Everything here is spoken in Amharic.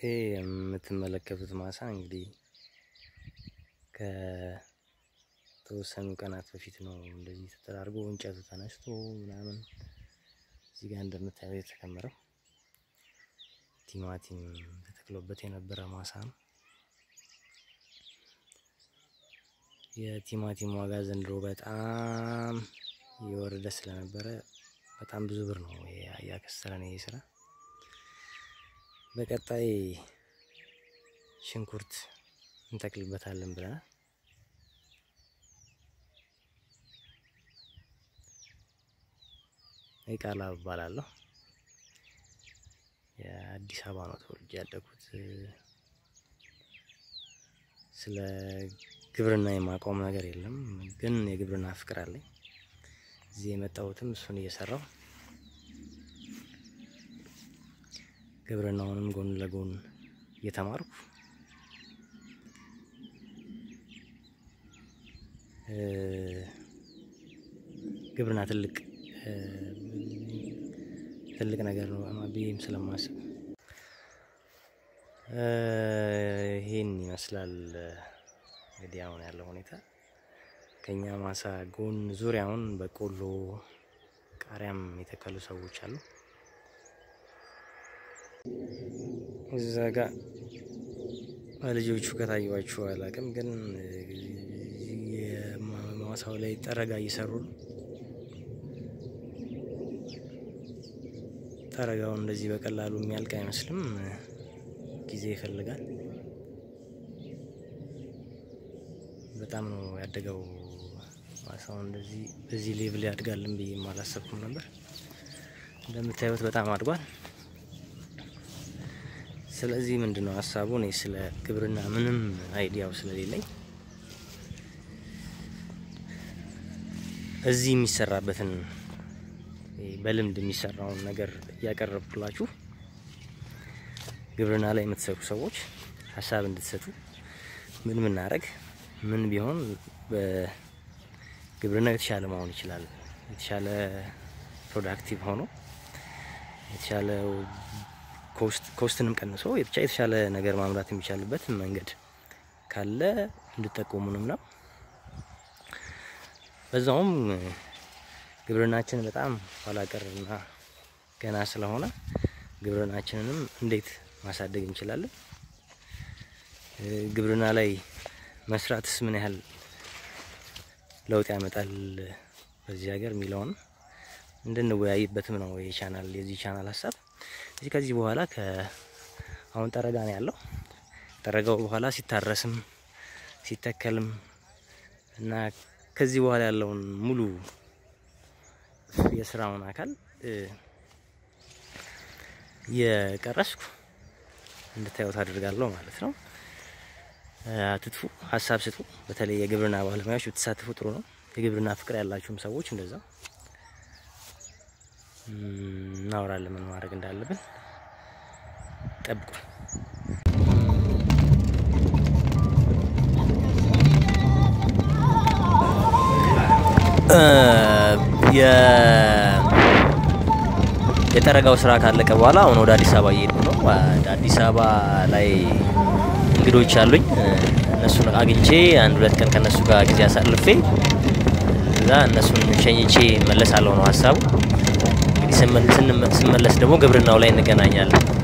ይህ የምትመለከቱት ማሳ እንግዲህ ከተወሰኑ ቀናት በፊት ነው እንደዚህ ተጠራርጎ እንጨቱ ተነስቶ ምናምን እዚህ ጋር እንደምታየው የተከመረው ቲማቲም ተተክሎበት የነበረ ማሳ ነው። የቲማቲም ዋጋ ዘንድሮ በጣም እየወረደ ስለነበረ በጣም ብዙ ብር ነው ያከሰረን ይሄ ስራ። በቀጣይ ሽንኩርት እንተክልበታለን ብለናል። ይቃላ እባላለሁ። የአዲስ አበባ ነው ተወልጄ ያደኩት። ስለ ግብርና የማውቀውም ነገር የለም፣ ግን የግብርና ፍቅር አለኝ። እዚህ የመጣሁትም እሱን እየሰራው ግብርናውንም ጎን ለጎን እየተማርኩ ግብርና ትልቅ ትልቅ ነገር ነው ብዬም ስለማስብ ይሄን ይመስላል እንግዲህ አሁን ያለው ሁኔታ። ከኛ ማሳ ጎን ዙሪያውን በቆሎ ቃሪያም የተከሉ ሰዎች አሉ። እዛ ጋ ልጆቹ ከታዩዋችሁ አላውቅም፣ ግን ማሳው ላይ ጠረጋ እየሰሩ ነው። ጠረጋውን እንደዚህ በቀላሉ የሚያልቅ አይመስልም፣ ጊዜ ይፈልጋል። በጣም ነው ያደገው ማሳው። እንደዚህ በዚህ ሌቭል ያድጋልን ብዬ አላሰብኩም ነበር። እንደምታዩት በጣም አድጓል። ስለዚህ ምንድነው ሀሳቡ? እኔ ስለ ግብርና ምንም አይዲያው ስለሌለኝ እዚህ የሚሰራበትን በልምድ የሚሰራውን ነገር እያቀረብኩላችሁ ግብርና ላይ የምትሰሩ ሰዎች ሀሳብ እንድትሰጡ ምን ምናደርግ ምን ቢሆን በግብርና የተሻለ መሆን ይችላል፣ የተሻለ ፕሮዳክቲቭ ሆኖ የተሻለ ኮስትንም ቀንሶ ብቻ የተሻለ ነገር ማምራት የሚቻልበት መንገድ ካለ እንድጠቆሙንም ነው። በዛውም ግብርናችን በጣም ኋላቀርና ገና ስለሆነ ግብርናችንንም እንዴት ማሳደግ እንችላለን፣ ግብርና ላይ መስራትስ ምን ያህል ለውጥ ያመጣል በዚህ ሀገር የሚለውን እንድንወያይበትም ነው የቻናል የዚህ ቻናል ሀሳብ። እዚህ ከዚህ በኋላ አሁን ጠረጋ ነው ያለው። ጠረጋው በኋላ ሲታረስም ሲተከልም እና ከዚህ በኋላ ያለውን ሙሉ የስራውን አካል የቀረስኩ እንድታዩት አድርጋለሁ ማለት ነው። አትጥፉ፣ ሀሳብ ስጡ። በተለይ የግብርና ባለሙያዎች ብትሳተፉ ጥሩ ነው። የግብርና ፍቅር ያላችሁም ሰዎች እንደዛ እናወራለን ምን ማድረግ እንዳለብን። ጠብቁ። የጠረጋው ስራ ካለቀ በኋላ አሁን ወደ አዲስ አበባ እየሄድኩ ነው። ወደ አዲስ አበባ ላይ እንግዶች አሉኝ። እነሱን አግኝቼ አንድ ሁለት ቀን ከነሱ ጋር ጊዜ አሳልፌ እዛ እነሱን ሸኝቼ መለሳለሁ ነው ሀሳቡ። እንግዲህ ስመለስ ደግሞ ግብርናው ላይ እንገናኛለን።